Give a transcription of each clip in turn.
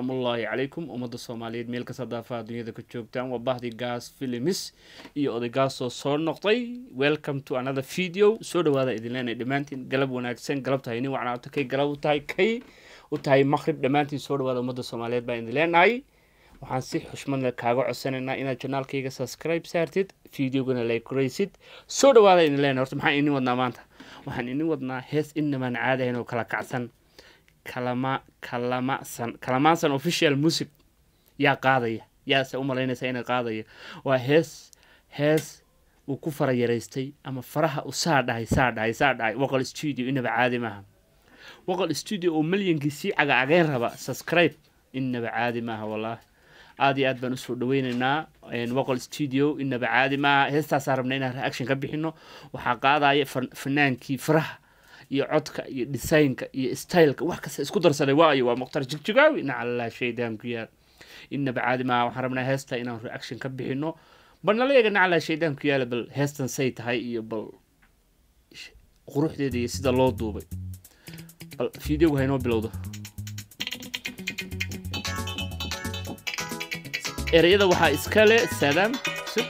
salaamullaahi calaykum ummadda soomaaliyeed meel kasta daafaha dunyada ka joogtaan waa bahdii gaas filimis iyo odaygaasoo soo noqday welcome to another video soo dhawaada idin leenahay dhammaantiin galab wanaagsan galabta haynin wacnaato kay galab u tahay kay u tahay maqrib dhammaantiin soo dhawaada ummadda soomaaliyeed baan idin leenahay waxaan si xushmadna kaaga codsanaynaa inaad janaalkayga subscribe saartid videogana like koraysid soo dhawaada idin leenahay horta maxaan idin wadnaa maanta waxaan idin wadnaa hees inamaan caadahayn oo kala kacsan kalama kalamasan kalamaansan official music yaa qaadaya yaase u malaynaysa inay qaadaya waa hees hees uu ku fara yaraystay ama faraha u saa dhahay saa dhahay saa dhahay waqal studio inaba caadi maaha waqal studio oo milyankii sii cagacageen raba subscribe inaba caadi maaha wallaahi aad iyo aad baan usoo dhaweyneynaa waqal studio inaba caadi maaha heestaasaa rabna inaan reaction ka bixino waxaa qaadaya fanaankii faraha iyo codka iyo designka iyo styleka wax kasta isku darsaday waayo waa mukhtar jigjigaawi nacallah shaydaan ku yaal inaba caadi maaha waxaan rabnaa heesta inaan reaction ka bixino bal nala eega nacallah shaydaan ku yaala bal heestan say tahay iyo bal quruxdeeda iyo sida loo duubay bal videogu haynoo bilowdo ereyada waxaa iskale saadaam sug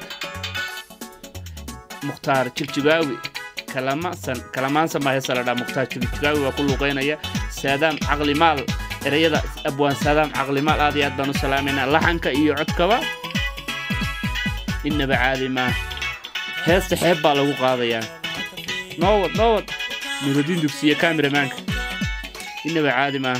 mukhtaar jigjigaawi kalamasan kalamaansan baa heesa la dhaa mukhtaar jigjigaawi waa ku luuqeynaya saadaam caqlimaal ereyada abwaan saadaam caqlimaal aad iyo aad baan u salaamaynaa laxanka iyo codkaba inaba caadi maa heesta xeeb baa lagu qaadayaa noowad noowad nurudiin dugsiye kameramaanka inaba caadi maa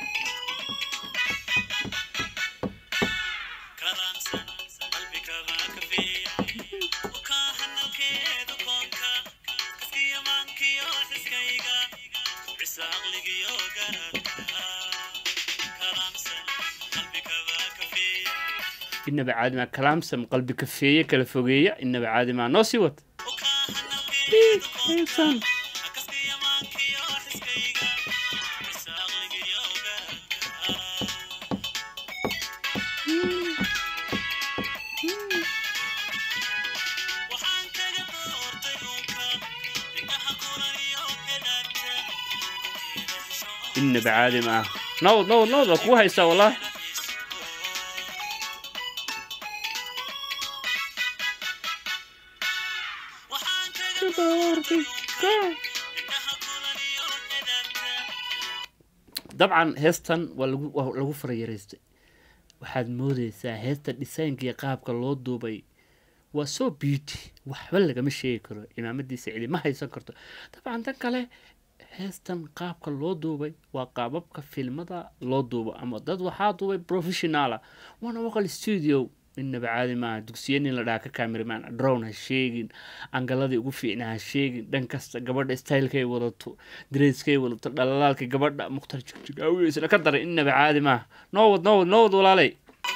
inaba caadi maa kalaamsam qalbi kafeeye kala fogeeya inaba caadi maa noo sii wad inaba caadi maa nowd nowd nowd waa kugu haystaa wallahi dabcan heestan waa lagu waa lagu fara yaraystay waxaad moodeysaa heesta dhisaynka iyo qaabka loo duubay waa so beauty waxba lagama sheegi karo imaamadiisa cidi ma haysan karto dabcan tan kale heestan qaabka loo duubay waa qaababka filmada loo duubo ama dad waxaa duubay professionaala waana waqal studio inaba caadi maaha dugsiya nin la dhaha ka cameraman drown ha sheegin angaladii ugu fiicna ha sheegin dhan kasta gabadha stylekay wadato dareskay wadato dhalalaalka gabadha mukhtar jigjigaawi isna ka daray inaba caadi maaha noowad noowad noowad walaalay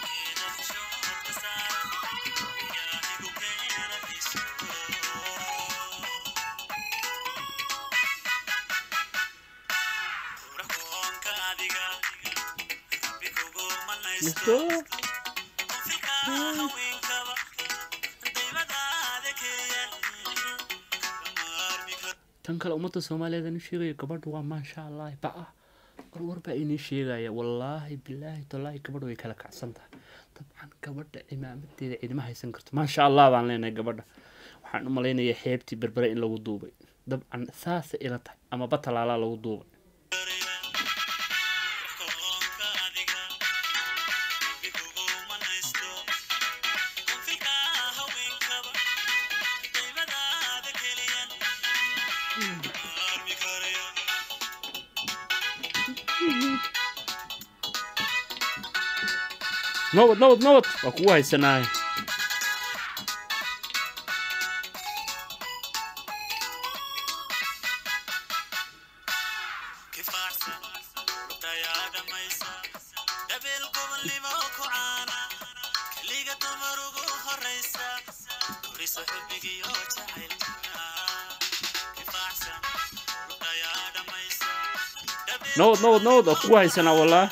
tan kale ummadda soomaaliyeed aan u sheegaya gabadha waa maasha allah ba-ah warwar baa inii sheegaya wallaahi bilaahi tallaahi gabadha way kala kacsan tahay dabcan gabadha cimaamadeeda cidima haysan karto maasha allah baan leenahay gabadha waxaan u malaynayaa xeebtii berbere in lagu duubay dabcan saasay ila tahay ama batalaalaa lagu duubay nowad nowad nowad waa kugu haysanaay nowad nowad nowad waa kugu haysanaa wallah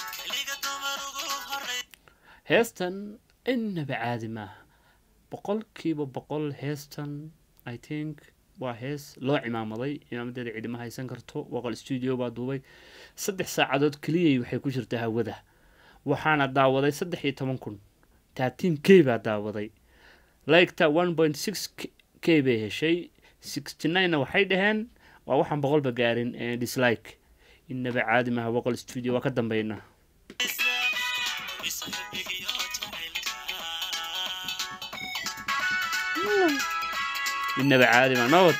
heestan inaba caadi maaha boqolkiiba boqol heestan i think waa hees loo cimaamaday cimaamadeeda cidima haysan karto waqal stuudio baa duubay saddex saacadood keliyay waxay ku jirtaa hawada waxaana daawaday saddex iyo toban kun thirteen k baa daawaday liketa one point six k bay heshay sixty nine-na waxay dhaheen waa waxaan boqolba gaarin dislike inaba caadi maha boqol studio waa ka dambeynaa inaba caadi ma nabad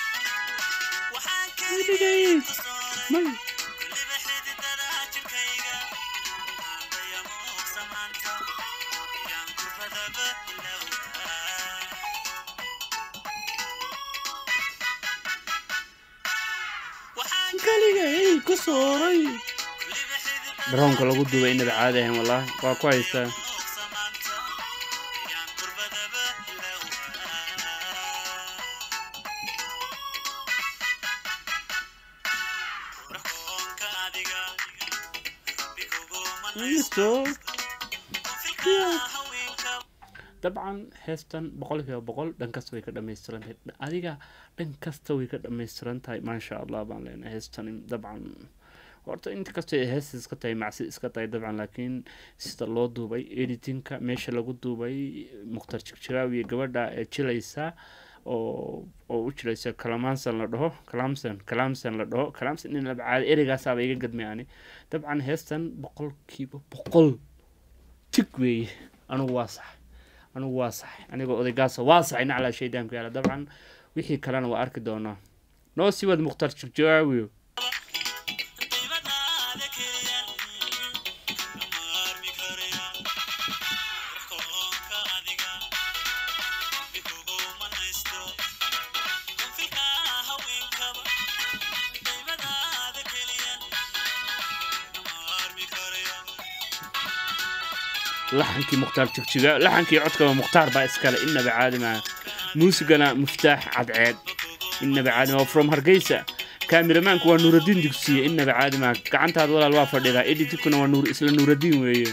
daroonka lagu duubay inaba caadi ahayn wallaahi waa ku haystaa dabcan heestan boqol kiiba boqol dhan kasta way ka dhamaystiran tahay adiga dhan kasta way ka dhamaystiran tahay maasha allah baan leenahay heestan dabcan horta inta kasta heesta iska tahay macsi iska tahay dabcan laakiin sida loo duubay editinka meesha lagu duubay mukhtar jigjiraawiye gabadha ee jilaysa oo oo u jiraysa kalamaansan la dhaho kalamsan kalamsan la dhaho kalamsan in labcaada ereygaasaba iga gadmay ani dabcan heestan boqolkiiba boqol tig weeye anugu waa sax anugu waa sax anigoo odaygaasa waa saxay naclaa shaydaanku yaala dabcan wixii kalena waa arki doonaa noo sii wad mukhtar jigjiraawiyo laxankii mukhtaar jigjiga laxankii codkaba mukhtaar baa iskale inaba caadi maaha muusigana muftaax cadceed inaba caadi maaha from hargeysa kaamiramaanku waa nuuradiin dugsiye inaba caadi maaha gacantaada walaal waa fadhidaa editikuna waa nuur isla nuuradiin weeye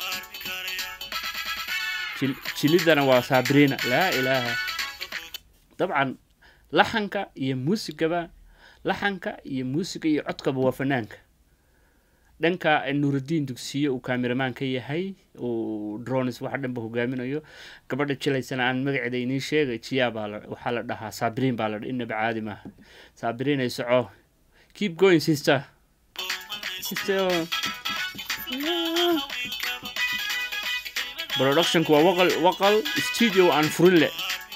jilidana waa sabrina laa ilaaha dabcan laxanka iyo muusigaba laxanka iyo muusiga iyo codkaba waa fanaanka dhanka nuuradiin dugsiye uu kaamiramaan ka yahay uu drones waxa dhanba hogaaminayo gabadha jilaysana aan magaceeda inii sheegay jiyaa baa waxaa la dhahaa sabriin baa la dha inaba caadi maaha sabriin ay soco keep going sister sister productionku waa waqal waqal studio aan furin leh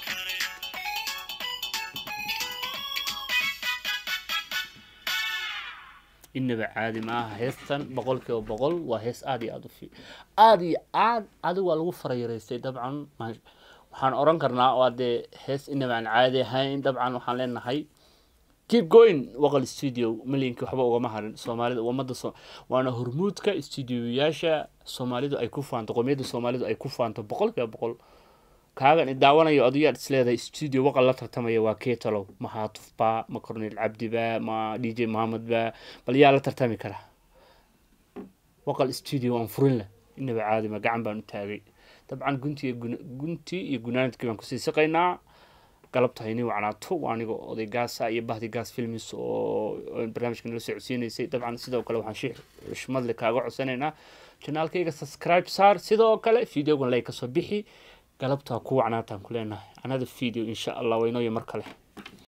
inaba caadi maaha heestan boqol kiiba boqol waa hees aada iyo aada u fi aada iyo aad adigu waa lagu farayaraystay dabcan waxaan oran karnaa waa dee hees inaba aan caadi ahayn dabcan waxaan leenahay keep going waqal studio milyankii waxba ugama harin soomaalida ummadda waana hormuudka studioyaasha soomaalidu ay ku faanto qomiyadda soomaalidu ay ku faanto boqol kiiba boqol kaagan i daawanayo odayaad isleedahay studio waqal la tartamaya waa keetalow ma haatufba ma cornel cabdiba ma d j mohamed ba bal yaa la tartami kara waqal studio aan furin leh inaba caadima gacan baan u taagay dabcan gunti gunti iyo gunaanadkii baan kusii siqaynaa galabta hayni wacnaato waa aniga oday gaasa iyo bahdi gaas filmis oo barnaamijka nala socodsiinaysay dabcan sidoo kale waxaan shii xushmadle kaaga codsanaynaa janaalkayga subscribe saar sidoo kale videogan lay kasoo bixi galabtaa ku wacnaataan ku leenahay another video insha allah waynooyo mar kale